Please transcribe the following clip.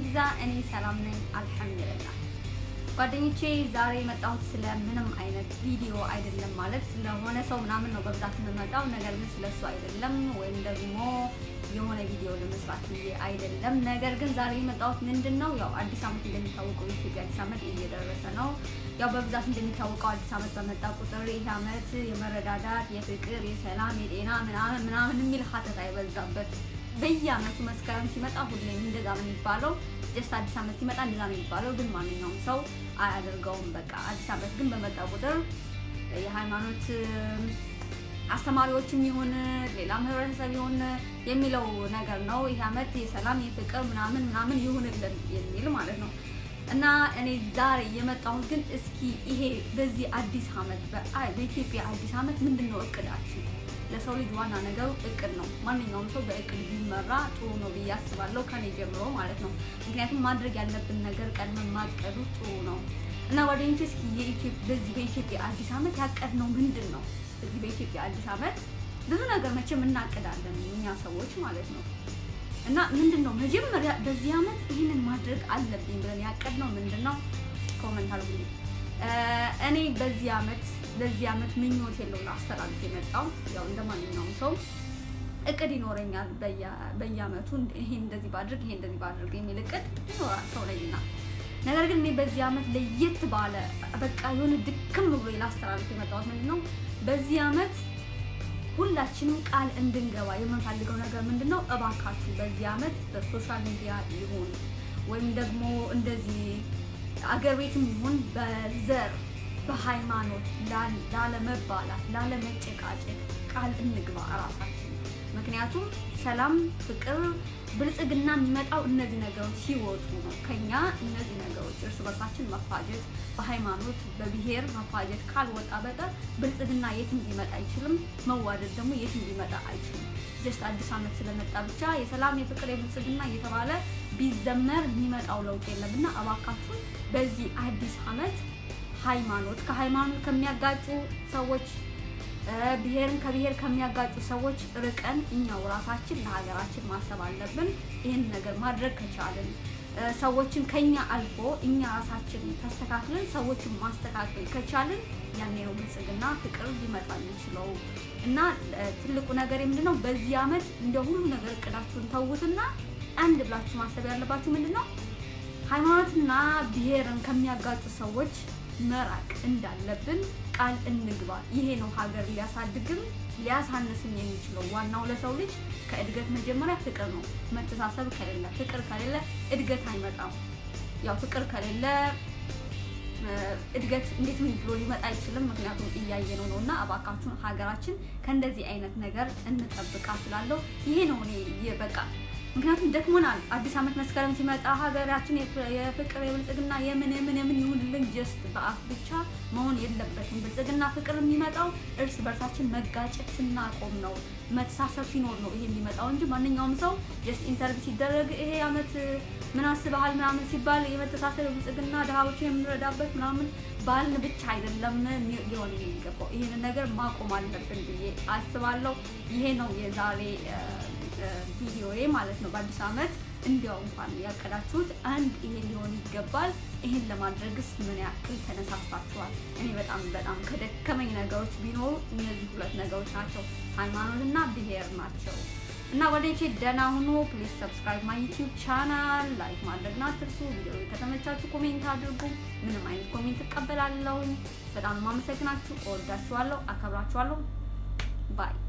ይብዛ። እኔ ሰላም ነኝ አልሐምዱሊላህ። ጓደኞቼ ዛሬ የመጣሁት ስለ ምንም አይነት ቪዲዮ አይደለም፣ ማለት ስለሆነ ሰው ምናምን ነው በብዛት የምመጣው። ነገር ግን ስለሱ አይደለም፣ ወይም ደግሞ የሆነ ቪዲዮ ለመስራት ብዬ አይደለም። ነገር ግን ዛሬ የመጣሁት ምንድን ነው ያው አዲስ ዓመት እንደሚታወቀው የኢትዮጵያ አዲስ ዓመት እየደረሰ ነው። ያው በብዛት እንደሚታወቀው አዲስ ዓመት በመጣ ቁጥር ይህ ዓመት የመረዳዳት፣ የፍቅር፣ የሰላም፣ የጤና ምናምን ምናምን የሚል ሀተት አይበዛበት በየዓመቱ መስከረም ሲመጣ ሁሌም እንደዛ ነው የሚባለው። ጀስት አዲስ ዓመት ሲመጣ እንደዛ ነው የሚባለው፣ ግን ማንኛውም ሰው አያደርገውም። በቃ አዲስ ዓመት ግን በመጣ ቁጥር የሃይማኖት አስተማሪዎችም ይሁን ሌላም ህብረተሰብ ይሁን የሚለው ነገር ነው። ይህ ዓመት የሰላም የፍቅር ምናምን ምናምን ይሁንልን የሚል ማለት ነው። እና እኔ ዛሬ የመጣሁት ግን እስኪ ይሄ በዚህ አዲስ ዓመት በኢትዮጵያ አዲስ ዓመት ምንድን ነው እቅዳችን? ለሰው ልጅ ዋና ነገሩ እቅድ ነው። ማንኛውም ሰው በእቅድ ቢመራ ጥሩ ነው ብዬ አስባለሁ፣ ከኔ ጀምሮ ማለት ነው። ምክንያቱም ማድረግ ያለብን ነገር ቀድመን ማቀዱ ጥሩ ነው እና ጓደኞቼ እስኪ በዚህ በኢትዮጵያ አዲስ ዓመት ያቀድነው ምንድን ነው? በዚህ በኢትዮጵያ አዲስ ዓመት ብዙ ነገር መቼም እናቅዳለን እኛ ሰዎች ማለት ነው። እና ምንድን ነው መጀመሪያ በዚህ ዓመት ይህንን ማድረግ አለብኝ ብለን ያቀድነው ምንድን ነው? ኮመንት አድርጉልኝ። እኔ በዚህ ዓመት ለዚህ ዓመት ምኞት የለውም አስተላልፍ የመጣው ያው እንደ ማንኛውም ሰው እቅድ ይኖረኛል። በየዓመቱ ይሄን እንደዚህ ባድርግ ይሄ እንደዚህ ባድርግ የሚል እቅድ ይኖራል ሰው ላይና ነገር ግን እኔ በዚህ ዓመት ለየት ባለ በቃ የሆነ ድክም ብሎ ላስተላልፍ የመጣሁት ምንድን ነው በዚህ ዓመት ሁላችንም ቃል እንድንገባ የምንፈልገው ነገር ምንድን ነው? እባካችሁ በዚህ ዓመት በሶሻል ሚዲያ ይሁን ወይም ደግሞ እንደዚህ አገር ቤትም ይሁን በዘር በሃይማኖት ላለመባላት፣ ላለመጨቃጨቅ ቃል እንግባ እራሳችን። ምክንያቱም ሰላም፣ ፍቅር፣ ብልጽግና የሚመጣው እነዚህ ነገሮች ሲወጡ ነው። ከኛ እነዚህ ነገሮች እርስ በርሳችን መፋጀት፣ በሃይማኖት በብሔር መፋጀት ካልወጣ በቀር ብልጽግና የትም ሊመጣ አይችልም። መዋደድ ደግሞ የትም ሊመጣ አይችልም። ጀስት አዲስ ዓመት ስለመጣ ብቻ የሰላም የፍቅር የብልጽግና እየተባለ ቢዘመር የሚመጣው ለውጥ የለም እና እባካችሁን በዚህ አዲስ ዓመት ሃይማኖት ከሃይማኖት ከሚያጋጩ ሰዎች ብሔርን ከብሔር ከሚያጋጩ ሰዎች ርቀን እኛው ራሳችን ለሀገራችን ማሰብ አለብን። ይህን ነገር ማድረግ ከቻልን ሰዎችን ከኛ አልፎ እኛ ራሳችን ተስተካክለን ሰዎችን ማስተካከል ከቻልን ያኔ ነው ብልጽግና ፍቅር ሊመጣ የሚችለው እና ትልቁ ነገር ምንድን ነው? በዚህ ዓመት እንደ ሁሉ ነገር እቅዳችሁን ተዉትና አንድ ብላችሁ ማሰብ ያለባችሁ ምንድን ነው ሃይማኖትና ብሔርን ከሚያጋጩ ሰዎች መራቅ እንዳለብን ቃል እንግባ። ይሄ ነው ሀገር ሊያሳድግም ሊያሳንስም የሚችለው። ዋናው ለሰው ልጅ ከእድገት መጀመሪያ ፍቅር ነው። መተሳሰብ ከሌለ ፍቅር ከሌለ እድገት አይመጣም። ያው ፍቅር ከሌለ እድገት እንዴት ምን ብሎ ሊመጣ አይችልም። ምክንያቱም እያየነው ነው እና እባካችሁን ሀገራችን ከእንደዚህ አይነት ነገር እንጠብቃ ስላለው ይሄ ነው እኔ በቃ ምክንያቱም ደክሞናል። አዲስ ዓመት መስከረም ሲመጣ ሀገራችን የፍቅር የብልጽግና የምን የምን የምን ይሁንልን ጀስት በአፍ ብቻ መሆን የለበትም። ብልጽግና ፍቅር የሚመጣው እርስ በርሳችን መጋጨት ስናቆም ነው፣ መተሳሰብ ሲኖር ነው ይሄ የሚመጣው እንጂ ማንኛውም ሰው ጀስት ኢንተርቪው ሲደረግ ይሄ ዓመት ምን አስበሃል ምናምን ሲባል የመተሳሰብ የብልጽግና ድሃዎችን የምንረዳበት ምናምን ባልን ብቻ አይደለም ሊሆን የሚገባው። ይህንን ነገር ማቆም አለብን ብዬ አስባለሁ። ይሄ ነው የዛሬ ቪዲዮዬ ማለት ነው። በአዲስ ዓመት እንዲያው እንኳን ያቀዳችሁት አንድ ይሄ ሊሆን ይገባል። ይሄን ለማድረግስ ምን ያክል ተነሳስታችኋል? እኔ በጣም በጣም ከደከመኝ ነገሮች ቢኖሩ እነዚህ ሁለት ነገሮች ናቸው፣ ሃይማኖትና ብሔር ናቸው። እና ወደቼ ደህና ሁኑ። ፕሊዝ ሰብስክራይብ ማይ ዩቲዩብ ቻናል፣ ላይክ ማድረግና አትርሱ። ቪዲዮ ከተመቻችሁ ኮሜንት አድርጉ። ምንም አይነት ኮሜንት እቀበላለሁ። በጣም ማመሰግናችሁ። እወዳችኋለሁ፣ አከብራችኋለሁ። ባይ